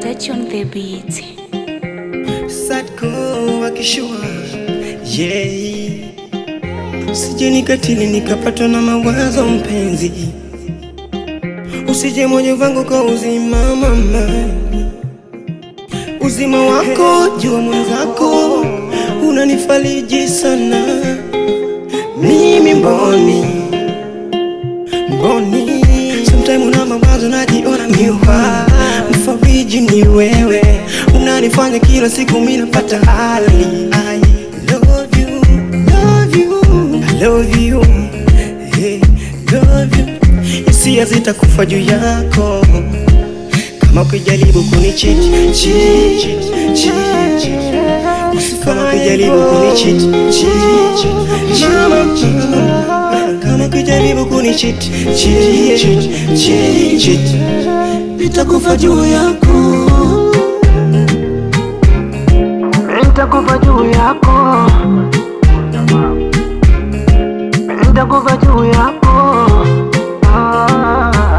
Touch on the beat. Sadko wakishua yeah. Usije nikatili nikapatwa na mawazo mpenzi, usije moyo wangu kwa uzima mama, uzima wako jua mwenzako unanifariji sana, mimi mboni mboni, sometime una mawazo najiona miwa, mfariji ni wewe, unanifanya kila siku mimi napata hali I love you, love you, I love you, hey, love you. Hisia zitakufa juu yako kama ukijaribu kunicheat cheat, cheat, cheat, cheat. kama ukijaribu kunicheat cheat, cheat, mama kama ukijaribu kunicheat cheat, cheat, cheat, cheat. nitakufa juu yako Nitakufa juu yako, nitakufa juu yako. Ah.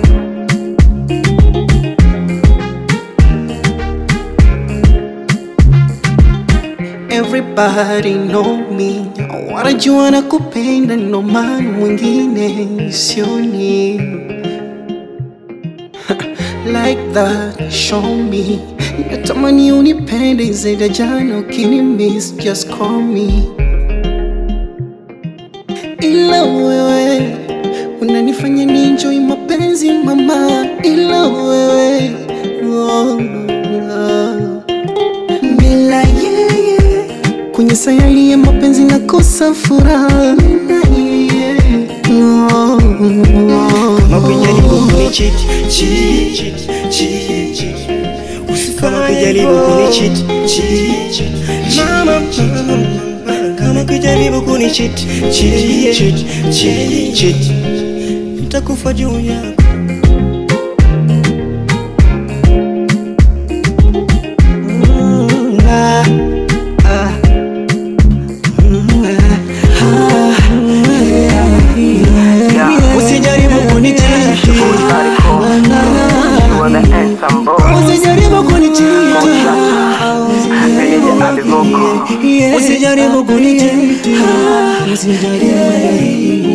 Everybody know me, wanajua na kupenda, ndo maana mwingine sioni like that. Show me, natamani unipende zaidi ya jana, ukinimiss just call me, ila wewe unanifanya ninjoi mapenzi mama, ila wewe oh, oh. Bila yeye kwenye sayari ya mapenzi nakosa furaha. Bila yeye oh, oh. Kama ukijaribu kunicheat cheat, cheat, cheat, cheat. Kama ukijaribu kunicheat cheat, cheat, mama kama ukijaribu kunicheat cheat, cheat, cheat, cheat. nitakufa juu yako Mm, ah, ah. Mm, ah, ah, yeah, yeah. Usijaribu kunichiti, You are the handsome boy. usijaribu kunichiti, Meneja Ali Vocal. usijaribu kunichiti, usijaribu